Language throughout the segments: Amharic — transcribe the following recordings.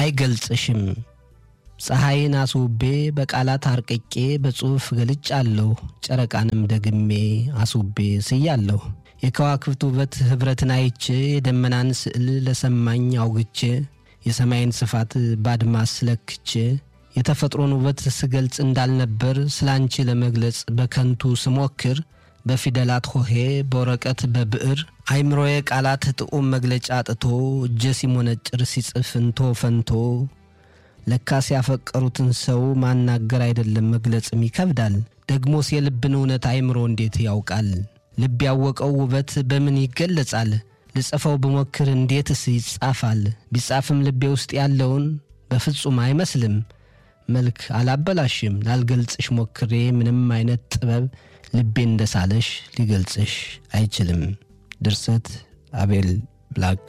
አይገልጽሽም። ፀሐይን አስውቤ በቃላት አርቅቄ በጽሑፍ ገልጫለሁ። ጨረቃንም ደግሜ አስውቤ ስያለሁ። የከዋክብት ውበት ኅብረትን አይቼ የደመናን ስዕል ለሰማኝ አውግቼ የሰማይን ስፋት ባድማስ ለክቼ የተፈጥሮን ውበት ስገልጽ እንዳልነበር ስላንቺ ለመግለጽ በከንቱ ስሞክር በፊደላት ሆሄ በወረቀት በብዕር አይምሮዬ ቃላት ጥዑም መግለጫ አጥቶ እጀ ሲሞነጭር ሲጽፍ እንቶ ፈንቶ ለካስ ያፈቀሩትን ሰው ማናገር አይደለም መግለጽም ይከብዳል። ደግሞስ የልብን እውነት አይምሮ እንዴት ያውቃል? ልብ ያወቀው ውበት በምን ይገለጻል? ልጽፈው ብሞክር እንዴትስ ይጻፋል? ቢጻፍም ልቤ ውስጥ ያለውን በፍጹም አይመስልም። መልክ አላበላሽም ላልገልጽሽ ሞክሬ ምንም አይነት ጥበብ ልቤ እንደሳለሽ ሊገልጽሽ አይችልም። ድርሰት አቤል ብላክ።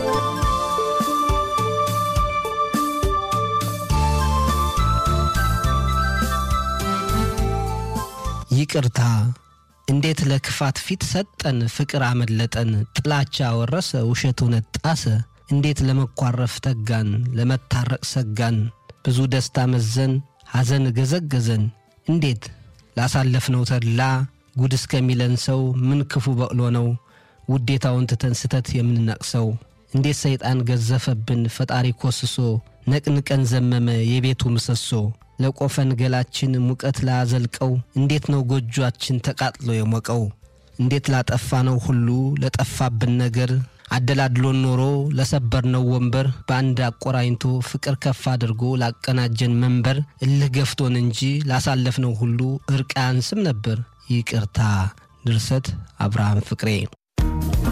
ይቅርታ እንዴት ለክፋት ፊት ሰጠን፣ ፍቅር አመለጠን፣ ጥላቻ ወረሰ፣ ውሸት እውነት ጣሰ። እንዴት ለመኳረፍ ተጋን፣ ለመታረቅ ሰጋን፣ ብዙ ደስታ መዘን፣ ሐዘን ገዘገዘን። እንዴት ላሳለፍነው ተድላ ጉድ እስከሚለን ሰው ምን ክፉ በቅሎ ነው ውዴታውን ትተን ስተት የምንነቅሰው? እንዴት ሰይጣን ገዘፈብን ፈጣሪ ኮስሶ ነቅንቀን ዘመመ የቤቱ ምሰሶ። ለቆፈን ገላችን ሙቀት ላዘልቀው እንዴት ነው ጎጇችን ተቃጥሎ የሞቀው? እንዴት ላጠፋነው ሁሉ ለጠፋብን ነገር አደላድሎን ኖሮ ለሰበርነው ወንበር በአንድ አቆራኝቶ ፍቅር ከፍ አድርጎ ላቀናጀን መንበር እልህ ገፍቶን እንጂ ላሳለፍነው ሁሉ እርቅ አያንስም ነበር። ይቅርታ። ድርሰት አብርሃም ፍቅሬ